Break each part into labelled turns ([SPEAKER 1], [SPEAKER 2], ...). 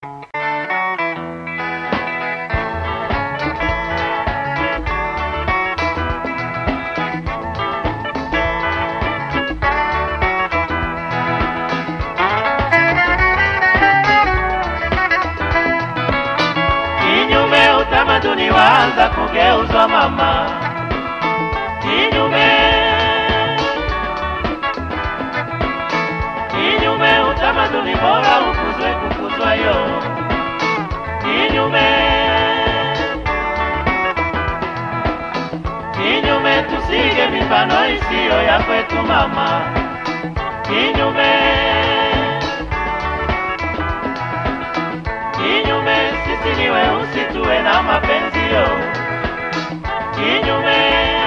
[SPEAKER 1] utamaduni waanza kugeuzwa mama, kinyume kinyume, utamaduni bora ukuzwe kukuzwa yo kinyume kinyume, tusige mifano isiyo ya kwetu mama, kinyume kinyume, sisi ni weusi tuwe na mapenzio kinyume,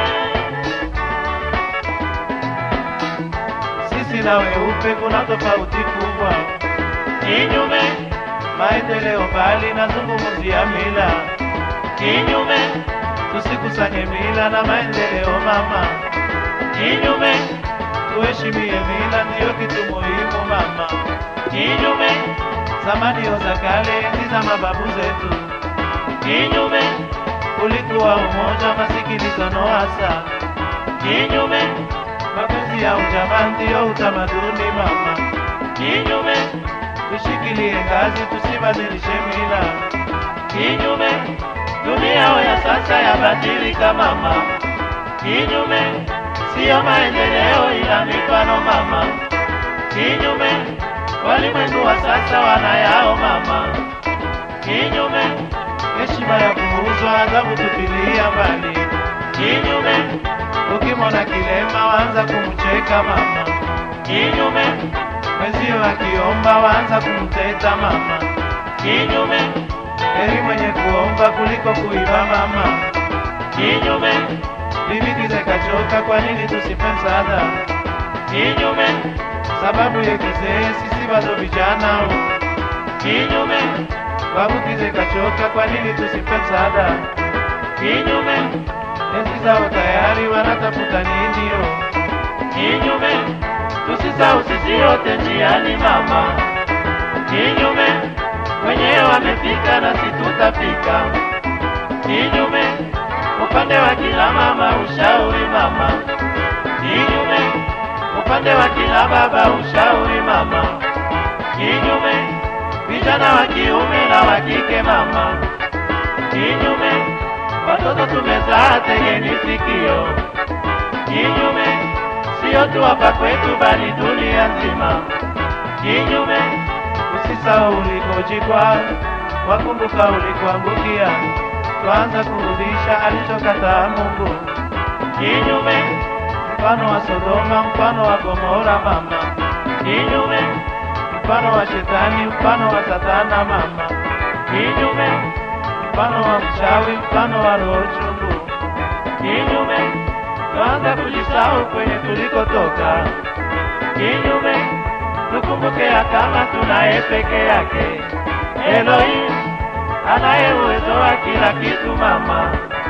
[SPEAKER 2] Sisi na weupe kuna tofauti kubwa,
[SPEAKER 1] kinyume,
[SPEAKER 2] maendeleo mbali na zungumzia mila.
[SPEAKER 1] kinyume,
[SPEAKER 2] Tusikusanye mila na maendeleo mama,
[SPEAKER 1] kinyume,
[SPEAKER 2] tuheshimie mila, ndiyo kitu muhimu mama.
[SPEAKER 1] kinyume,
[SPEAKER 2] Zamanio za kale, enzi za mababu zetu,
[SPEAKER 1] kinyume,
[SPEAKER 2] ulikuwa umoja, masikilizano hasa,
[SPEAKER 1] kinyume,
[SPEAKER 2] mapenzi ya ujamaa ndiyo utamaduni mama.
[SPEAKER 1] kinyume,
[SPEAKER 2] Tushikilie ngazi, tusibadilishe mila.
[SPEAKER 1] kinyume, dunia ya sasa yabadilika mama, kinyume, siyo maendeleo ila mifano mama, kinyume, walimwengu wa sasa wanayao mama, kinyume,
[SPEAKER 2] Heshima ya kuuzwa, adhabu tupilia mbali.
[SPEAKER 1] kinyume,
[SPEAKER 2] Ukimwona kilema waanza kumcheka mama,
[SPEAKER 1] kinyume,
[SPEAKER 2] mwenzio akiomba waanza kumteta mama.
[SPEAKER 1] kinyume,
[SPEAKER 2] Heri mwenye kuomba kuliko kuiba mama.
[SPEAKER 1] kinyume,
[SPEAKER 2] Bibikize kachoka, kwa nini tusipe msaada?
[SPEAKER 1] kinyume,
[SPEAKER 2] Sababu ya kizee, sisi bado vijana.
[SPEAKER 1] kinyume,
[SPEAKER 2] Babukize kachoka, kwa nini tusipe msaada?
[SPEAKER 1] kinyume,
[SPEAKER 2] Enzi zao tayari wanatafuta nini? yo?
[SPEAKER 1] kinyume, tusisahau sisi yote njiani mama, kinyume, wenyewe wamefika nasi tutafika, kinyume, upande wa kila mama ushauri mama, kinyume, upande wa kila baba ushauri mama, kinyume, vijana wa kiume na wa kike mama, kinyume, watoto tumezaa tegeni sikio, kinyume, sio tu hapa kwetu bali dunia nzima, kinyume,
[SPEAKER 2] Usisahau ulikojikwa, wakumbuka ulikoangukia. Twaanza kurudisha alichokataa Mungu,
[SPEAKER 1] kinyume,
[SPEAKER 2] mfano wa Sodoma, mfano wa Gomora mama,
[SPEAKER 1] kinyume,
[SPEAKER 2] mfano wa Shetani, mfano wa Satana mama,
[SPEAKER 1] kinyume,
[SPEAKER 2] mfano wa mchawi, mfano wa roho chungu.
[SPEAKER 1] kinyume,
[SPEAKER 2] Twaanza kujisahau kwenye tulikotoka,
[SPEAKER 1] kinyume, tukumbuke ya kama tunaye peke yake Elohim anaye uwezo wa kila kitu mama,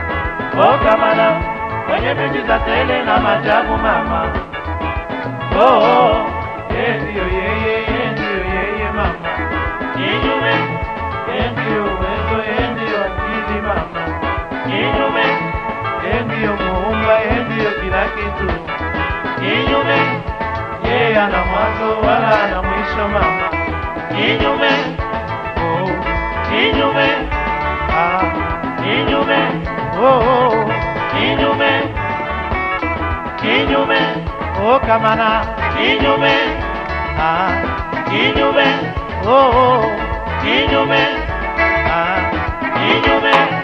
[SPEAKER 1] o kamana mwenye miujiza tele na majabu mama, oh, oh,
[SPEAKER 2] yeye ndiyo yeye, yeye ndiyo yeye mama,
[SPEAKER 1] kinyume,
[SPEAKER 2] yeye ndiyo uwezo, yeye ndiyo akili mama,
[SPEAKER 1] kinyume,
[SPEAKER 2] yeye ndiyo muumba, yeye ndiyo kila kitu.
[SPEAKER 1] kinyume,
[SPEAKER 2] Yeye ana mwanzo wala ana mwisho mama.
[SPEAKER 1] kinyume,
[SPEAKER 2] Oh,
[SPEAKER 1] kinyume,
[SPEAKER 2] ah,
[SPEAKER 1] kinyume,
[SPEAKER 2] oh, oh,
[SPEAKER 1] kinyume, kinyume,
[SPEAKER 2] oh, kamana,
[SPEAKER 1] kinyume,
[SPEAKER 2] ah,
[SPEAKER 1] kinyume,
[SPEAKER 2] oh, oh,
[SPEAKER 1] kinyume,
[SPEAKER 2] ah.
[SPEAKER 1] kinyume.